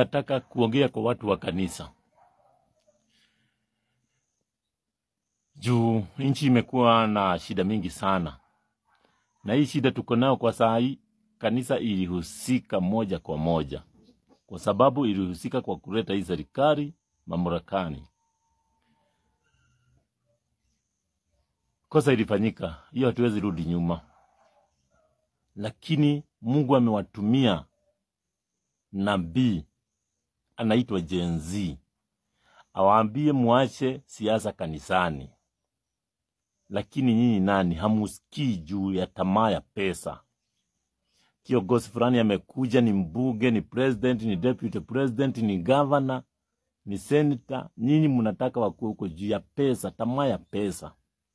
nataka kuongea kwa watu wa kanisa juu nchi imekuwa na shida mingi sana, na hii shida tuko nayo kwa saa hii, kanisa ilihusika moja kwa moja, kwa sababu ilihusika kwa kuleta hii serikali mamlakani. Kosa ilifanyika, hiyo hatuwezi rudi nyuma, lakini Mungu amewatumia nabii anaitwa Gen Z awaambie muache siasa kanisani, lakini nyinyi nani hamusikii juu ya tamaa ya pesa. Kiongozi fulani amekuja, ni mbunge, ni president, ni deputy president, ni governor, ni senator, nyinyi mnataka wakuwe huko juu ya pesa, tamaa ya pesa.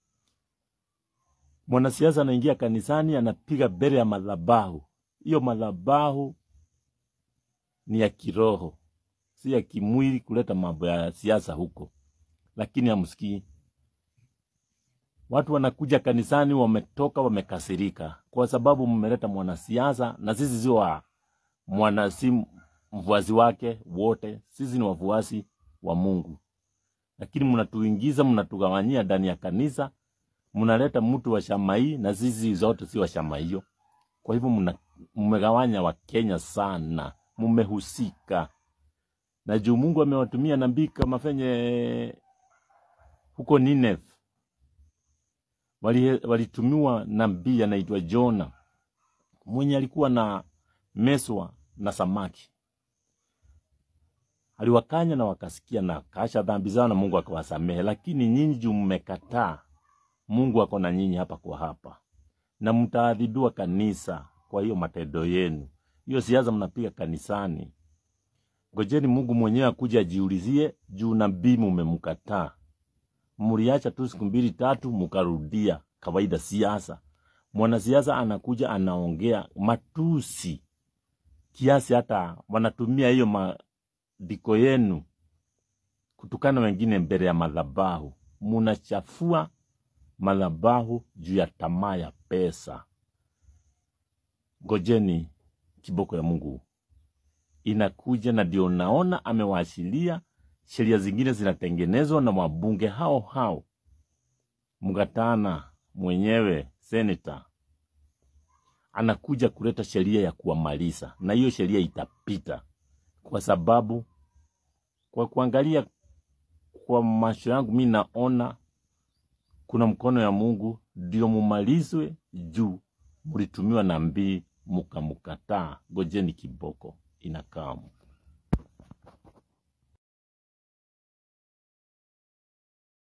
Mwanasiasa anaingia kanisani, anapiga mbele ya madhabahu. Hiyo madhabahu ni ya kiroho, si ya kimwili, kuleta mambo ya siasa huko, lakini hamsikii. Watu wanakuja kanisani, wametoka wamekasirika, kwa sababu mmeleta mwanasiasa, na sisi sio wa mwana, si mfuasi wake wote, sisi ni wafuasi wa Mungu, lakini mnatuingiza, mnatugawanyia ndani ya kanisa, mnaleta mtu wa shama hii, na sisi zote si wa shama hiyo. Kwa hivyo mna- mmegawanya Wakenya sana, mmehusika na juu Mungu amewatumia nabii kama venye huko Nineve wali- walitumiwa nabii anaitwa Jona mwenye alikuwa na meswa na samaki, aliwakanya na wakasikia na kasha dhambi zao na Mungu akawasamehe. Lakini nyinyi juu mmekataa, Mungu ako na nyinyi hapa kwa hapa, na mtaadhibiwa kanisa kwa hiyo matendo yenu. Hiyo siasa mnapiga kanisani, ngojeni Mungu mwenyewe akuja ajiulizie juu nabii mumemkataa. Mliacha tu siku mbili tatu, mukarudia kawaida siasa. Mwanasiasa anakuja anaongea matusi kiasi hata wanatumia hiyo maandiko yenu kutukana wengine mbele ya madhabahu. Munachafua madhabahu juu ya tamaa ya pesa. Ngojeni kiboko ya Mungu inakuja, na ndio naona amewaachilia sheria zingine zinatengenezwa na wabunge hao hao. Mgatana mwenyewe seneta anakuja kuleta sheria ya kuwamaliza, na hiyo sheria itapita, kwa sababu kwa kuangalia kwa macho yangu mi naona kuna mkono ya Mungu ndio mumalizwe juu mulitumiwa na mbii mukamukataa. Ngojeni kiboko inakamu.